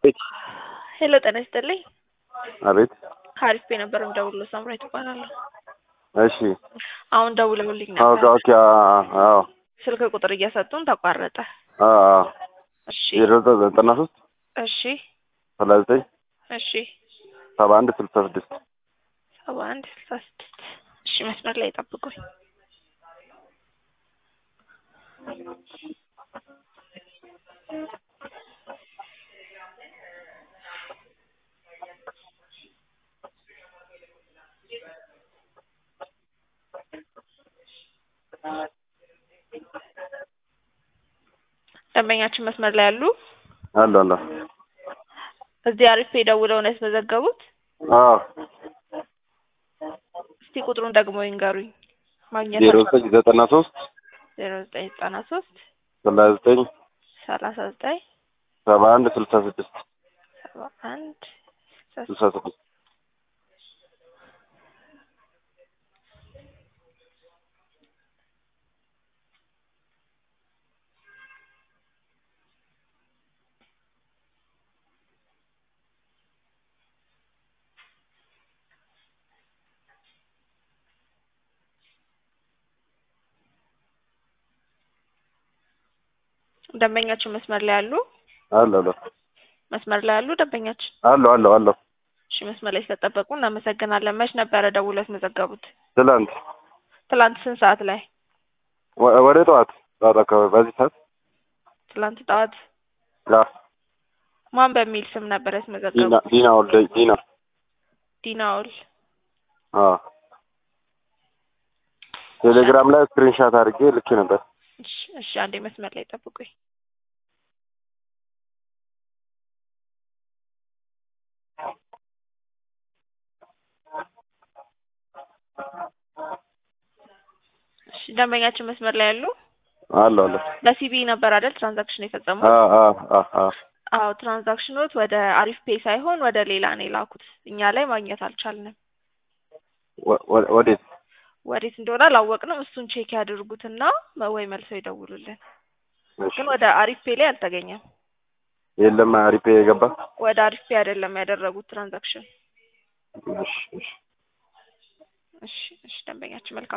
ቤት ሄሎ ጤና ይስጥልኝ። አቤት። ሀሪፍ የነበረ ደውሎ ሳምራዊት እባላለሁ። እሺ። አሁን ደውለውልኝ አዎ ነበር። ኦኬ። አዎ ስልክ ቁጥር እየሰጡን ተቋረጠ። አዎ አዎ። እሺ ዜሮ ዘጠኝ ዘጠና ሶስት እሺ ሰላሳ ዘጠኝ እሺ ሰባ አንድ ስልሳ ስድስት ሰባ አንድ ስልሳ ስድስት እሺ መስመር ላይ ጠብቁኝ። ደንበኛችን መስመር ላይ ያሉ አለ አለ። እዚህ አሪፍ ደውለው ነው ያስመዘገቡት። አዎ እስቲ ቁጥሩን ደግሞ ይንገሩኝ። ማግኘት ዜሮ ዘጠኝ ዘጠና ሶስት ዜሮ ዘጠኝ ዘጠና ሶስት ሰላሳ ዘጠኝ ሰላሳ ዘጠኝ ሰባ አንድ ስልሳ ስድስት ሰባ አንድ ስልሳ ስድስት ደንበኛችን መስመር ላይ ያሉ አለ አለ መስመር ላይ ያሉ ደንበኛችን አለ አለ አለ። እሺ መስመር ላይ ስለጠበቁ እናመሰግናለን። መች ነበረ ደውለው ያስመዘገቡት? ትላንት ትላንት ስንት ሰዓት ላይ? ወ- ወደ ጠዋት ጠዋት አካባቢ በዚህ ሰዓት ትላንት ጠዋት። ያ ማን በሚል ስም ነበር ዲና ያስመዘገቡት? ዲና ወልደ ዲና ዲናውል። አዎ ቴሌግራም ላይ ስክሪንሻት አድርጌ ልኬ ነበር። እሺ እሺ፣ አንዴ መስመር ላይ ጠብቁኝ። እሺ ደንበኛችን መስመር ላይ ያሉ አለ አለ። በሲቢ ነበር አይደል ትራንዛክሽን የፈጸሙት? አዎ አዎ አዎ አዎ አዎ ትራንዛክሽኖት ወደ አሪፍ ፔይ ሳይሆን ወደ ሌላ ነው የላኩት። እኛ ላይ ማግኘት አልቻልንም። ወ- ወ- ወዴት? ወዴት እንደሆነ አላወቅንም። እሱን ቼክ ያድርጉትና ወይ መልሰው ይደውሉልን። እሺ። ግን ወደ አሪፍ ፔይ ላይ አልተገኘም። የለም አሪፍ የገባ ወደ አሪፍ ፔይ አይደለም ያደረጉት ትራንዛክሽን። እሺ እሺ እሺ እሺ ደንበኛችን መልካም